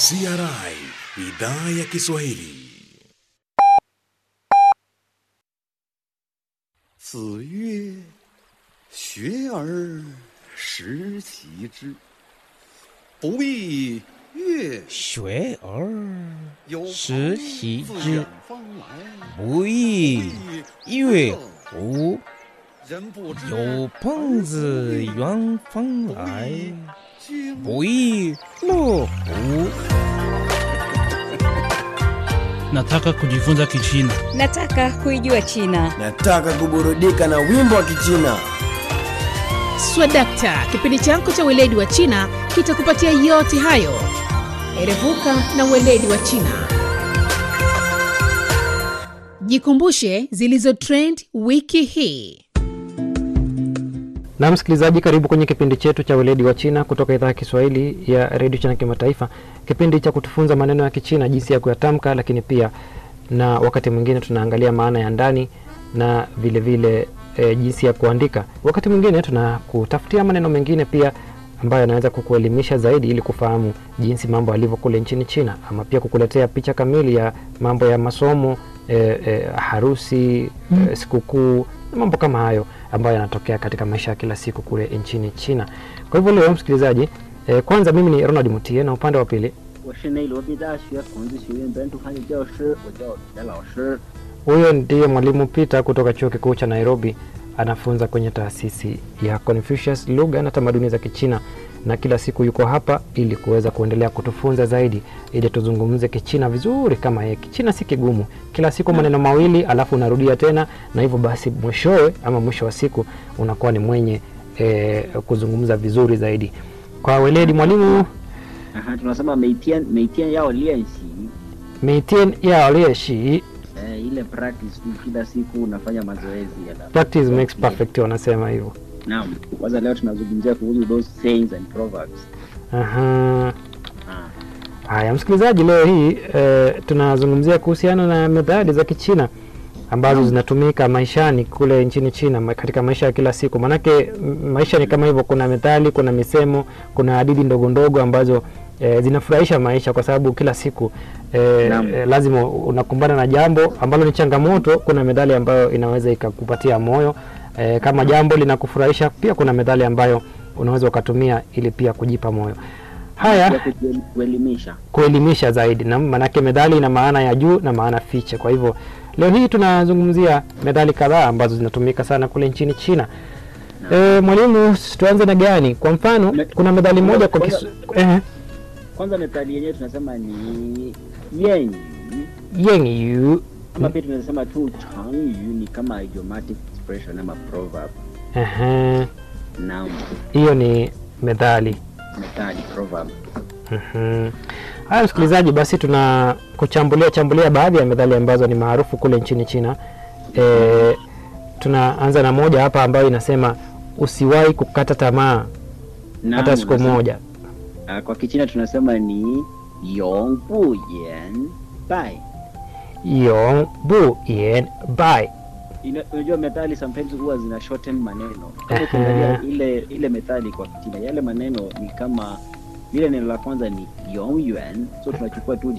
CRI idhaa ya Kiswahili. 子曰：“学而时齐之，不亦乐学而有时朋习自之远方来， 不亦乐乎？ 人不知有朋自远方来， 经不亦乐乎？ Nataka kujifunza Kichina. Nataka kuijua China. Nataka kuburudika na wimbo wa Kichina. Swadakta, kipindi chako cha weledi wa China kitakupatia yote hayo. Erevuka na weledi wa China. Jikumbushe zilizo trend wiki hii. Na msikilizaji, karibu kwenye kipindi chetu cha weledi wa China kutoka idhaa ya Kiswahili ya redio China Kimataifa, kipindi cha kutufunza maneno ya Kichina, jinsi ya kuyatamka, lakini pia na wakati mwingine tunaangalia maana ya ndani na vile vile e, jinsi ya kuandika. Wakati mwingine tunakutafutia maneno mengine pia ambayo yanaweza kukuelimisha zaidi ili kufahamu jinsi mambo yalivyo kule nchini China, ama pia kukuletea picha kamili ya mambo ya masomo e, e, harusi e, sikukuu na mambo kama hayo ambayo yanatokea katika maisha ya kila siku kule nchini China. Kwa hivyo leo msikilizaji, e, kwanza mimi ni Ronald Mutie na upande wa pili 我是内罗毕大学孔子学院本土汉语教师，我叫田老师。 huyo ndiye mwalimu Peter kutoka chuo kikuu cha Nairobi, anafunza kwenye taasisi ya Confucius lugha na tamaduni za Kichina, na kila siku yuko hapa ili kuweza kuendelea kutufunza zaidi, ili tuzungumze Kichina vizuri kama yeye. Kichina si kigumu, kila siku maneno mawili alafu unarudia tena, na hivyo basi mwishowe ama mwisho wa siku unakuwa ni mwenye e, kuzungumza vizuri zaidi. Kwa weledi mwalimu 啊哈，tunasema 每天每天要练习， meitien yao lieshi eh, ile practice tu, kila siku unafanya mazoezi ya practice makes perfect, wanasema hivyo. Naam, kwanza leo tunazungumzia kuhusu those sayings and proverbs. Aha. Ah, Haya, msikilizaji, leo hii e, tunazungumzia kuhusiana na methali za Kichina ambazo zinatumika maishani kule nchini China ma- katika maisha ya kila siku. Maanake m- maisha ni kama hivyo, kuna methali, kuna misemo, kuna hadithi ndogo ndogo ambazo e, zinafurahisha maisha kwa sababu kila siku e, Naam. e, lazima unakumbana na jambo ambalo ni changamoto. Kuna methali ambayo inaweza ikakupatia moyo e, kama jambo linakufurahisha. Pia kuna methali ambayo unaweza ukatumia ili pia kujipa moyo. Haya, ya kuji- kuelimisha. kuelimisha zaidi na manake methali ina maana ya juu na maana fiche kwa hivyo leo hii tunazungumzia methali kadhaa ambazo zinatumika sana kule nchini china e, mwalimu tuanze na gani kwa mfano Me- kuna methali moja kwa kisu, eh, Kwanza methali yenyewe tunasema ni yenyu yeng yu ama pia tunasema tu changyu, ni kama idiomatic expression ama proverb. Ehe, Naam, hiyo ni methali methali proverb. Mhm. haya msikilizaji basi tuna kuchambulia chambulia baadhi ya methali ambazo ni maarufu kule nchini china e, tunaanza na moja hapa ambayo inasema usiwahi kukata tamaa Naam, hata siku unasema- moja Ah, kwa Kichina tunasema ni yong bu yan bai. yong bu yen bai Ina- Unajua methali sometimes huwa zina shorten maneno. Kama Aha. ukiangalia ile ile methali kwa Kichina, yale maneno ni kama lile neno la kwanza ni yong yuan, so tunachukua tu